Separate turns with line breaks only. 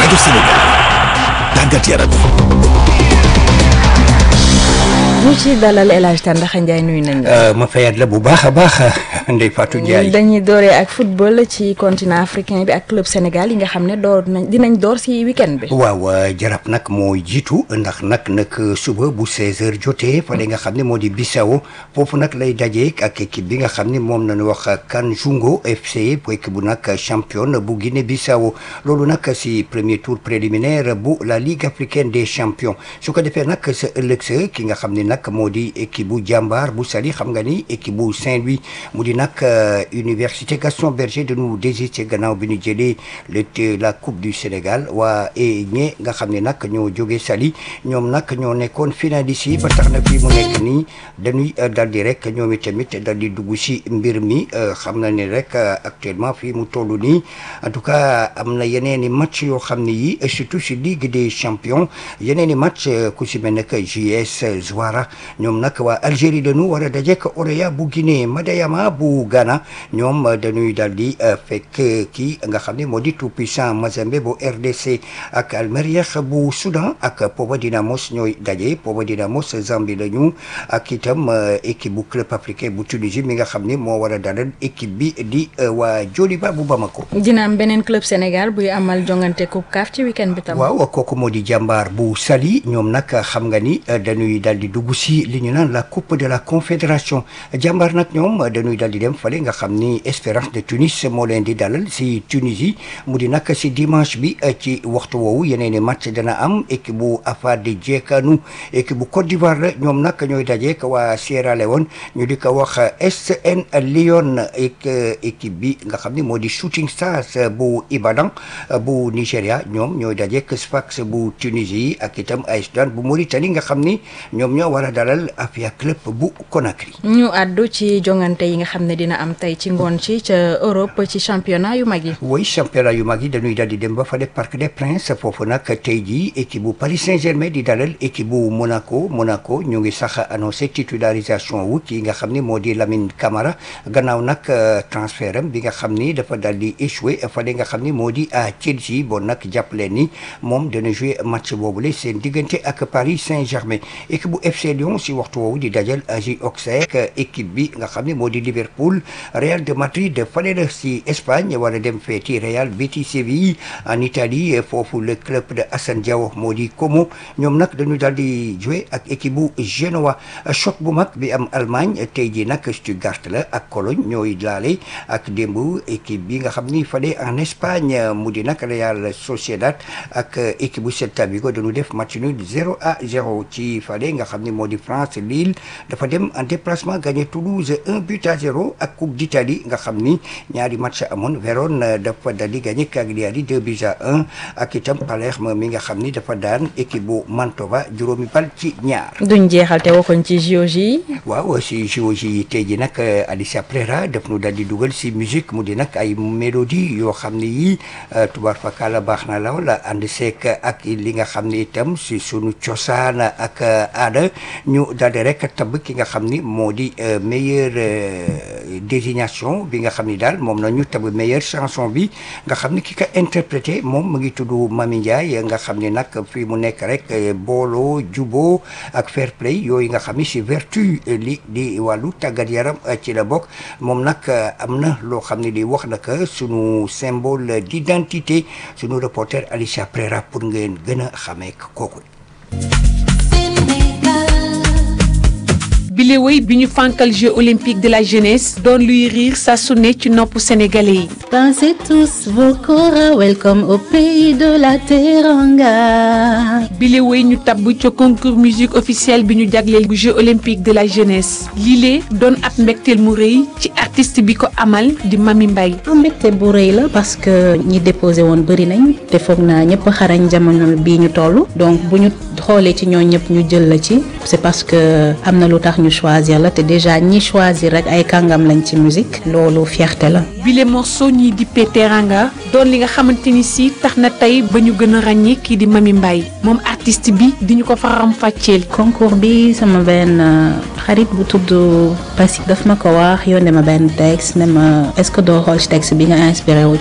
rajo Sénégal tàggat yaram
ñu ci dalal El Hadj Tandakha Ndiaye nuyu nañ la.
ma fayat la bu baax a baax Ndeye Fatou Ndiaye.
dañuy dooree ak football ci continent africain bi ak club Sénégal yi nga xam ne door nañ dinañ door si weekend bi.
waaw jarab nag moo jiitu ndax nag nag suba bu 16h jotee fële nga xam ne moo di Bissau foofu nag lay daje ak équipe bi nga xam ne moom nañu wax Kanjungo FC bu équipe bu nag champion bu Guinée Bissau loolu nag si premier tour préliminaire bu la Ligue africaine des champions su ko defee nag sa ëllëg sa ki nga xam ne nag moo di équipe bu jàmbaar bu Saly xam nga ni équipe bu Saint-Louis mu di nag université Gaston Berger dañu désisté gannaaw bi ñu jëlee le la coupe du Sénégal waa ñe nga xam ne nag ñoo jógee Saly ñoom nag ñoo nekkoon finaliste yi ba tax na fii mu nekk nii dañuy dal di rek ñoom itamit dal di dugg si mbir mi xam na ne rek actuellement fii mu toll nii en tout cas am na yeneen i match yoo xam ne yi surtout si Ligue des champions yeneen i match ku si mel ne que JS Zouara ñoom nag waa Algérie dañu war a dajeek Orea bu Guinée Madayama bu Ghana ñoom dañuy daal di fekk kii nga xam ne moo di tout puissant Mazembe bu RDC ak Almeriah bu Soudan ak Pova Dynamos ñooy daje Pova Dynamos Zambie la ñu ak itam équipe bu club africain bu Tunisie mi nga xam ne moo war a dalal équipe bi di waa Joliba bu Bamako.
dina am beneen club Sénégal buy amal jongante coupe CAF ci weekend bi tam.
waaw kooku moo di jàmbaar bu Saly ñoom nag xam nga ni dañuy daal di dugg si li ñu naan la coupe de la confédération jàmbaar nag ñoom dañuy daal di dem fale nga xam ni Espérance de Tunis moo leen di dalal si Tunisie mu di nag si dimanche bi ci waxtu woowu yeneen i match dana am équipe bu Afadi Djekanu équipe bu Côte d'Ivoire la ñoom nag ñooy dajeek waa Sierra Leone ñu di ko wax SN Lyon ak équipe bi nga xam ni moo di Shooting Stars bu Ibadan bu Nigéria ñoom ñooy dajeek Sfax bu Tunisie ak itam AS Douanes bu Mauritanie nga xam ni ñoom ñoo war a dalal Afia Club bu Conakry.
ñu àddu ci jongante yi nga xam ne dina am tey ci ngoon ci ca Europe ci championnat yu mag yi.
oui championnat yu mag yi dañuy daal di dem ba fale Parc des Princes foofu nag tey jii équipe bu Paris Saint-Germain di dalal équipe bu Monaco Monaco ñu ngi sax annoncé titularisation wu ki nga xam ni moo di Lamine Camara gannaaw nag transfert am bi nga xam ni dafa daal di échoué fale nga xam ni moo di à Chelsea bon nag jàpp leen ni moom dana joué match boobule seen diggante ak Paris Saint-Germain équipe bu FC Lyon si waxtu woowu di dajal AJ Auxerre équipe bi nga xam ne moo di Liverpool Real de Madrid fale la si Espagne wala dem feeti Real Betis Séville en Italie foofu le club de Assane Diao moo di Como ñoom nag dañu daal di joué ak équipe bu Genoa choc bu mag bi am Allemagne tey jii nag Stuttgart la ak Cologne ñooy laale ak démb équipe bi nga xam ni fale en Espagne mu di nag Real Sociedad ak équipe bu Celta Vigo dañu def match nul 0 à 0 ci fale nga xam ni moo di France Lille dafa dem en déplacement gagné Toulouse 1 but à 0 ak Coupe d'Italie nga xam ni ñaari match amoon Vérone dafa daal di gagné Cagliari 2 buts à 1 ak itam Palerme mi nga xam ni dafa daan équipe bu Mantova juróomi bal ci ñaar.
duñ jeexal te waxuñ ci JOJ yi.
waaw si JOJ yi tey jii nag Alicia Prera daf nu daal di dugal si musique mu di nag ay mélodie yoo xam ni yii tubaar fakala baax na la wala ànd seek ak li nga xam ni itam si sunu cosaan ak aada ñu daal di rek tabb ki nga xam ni moo di meilleure désignation bi nga xam ni daal moom la ñu tabb meilleure chanson bi nga xam ni ki ka interprété moom mu ngi tudd Mami Ndiaye nga xam ni nag fii mu nekk rek booloo jubo ak fair play yooyu nga xam ni si vertu li di wàllu tàggat yaram ci la bokk moom nag am na loo xam ne li wax na que sunu symbole d'identité sunu reporter Alicia Prera pour ngeen gën a xamee kooku.
bile woy bi ñu fànkal Jeux olympiques de la jeunesse doon luy riir saa su ne ci nopp sénégalais yi.
Dansez tous vos kora welcome au pays de la Teranga.
bile woy ñu tabb ca concours musique officielle bi ñu jagleel bu Jeux olympiques de la jeunesse lile doon ab mbégteel mu rëy ci artiste bi ko amal di Mami Mbaye.
mbégte bu rëy la parce que ñi déposé woon bëri nañ te foog naa ñëpp xarañ jamono bii ñu toll donc bu ñu xoolee ci ñoo ñëpp ñu jël la ci c'est parce que am na lu tax ñu choisir la te déjà ñi choisir rek ay kàngam lañ ci musique loolu fierté la.
bile morceau ñii di Teranga doon li nga xamante ni si tax na tey ba ñu gën a ràññee kii di Mami Mbaye moom artiste bi di ñu ko faram fàcceel.
concours bi sama benn xarit bu tudd Passy daf ma ko wax yónnee ma benn texte ne ma est-ce que doo xool ci texte bi nga inspiré wu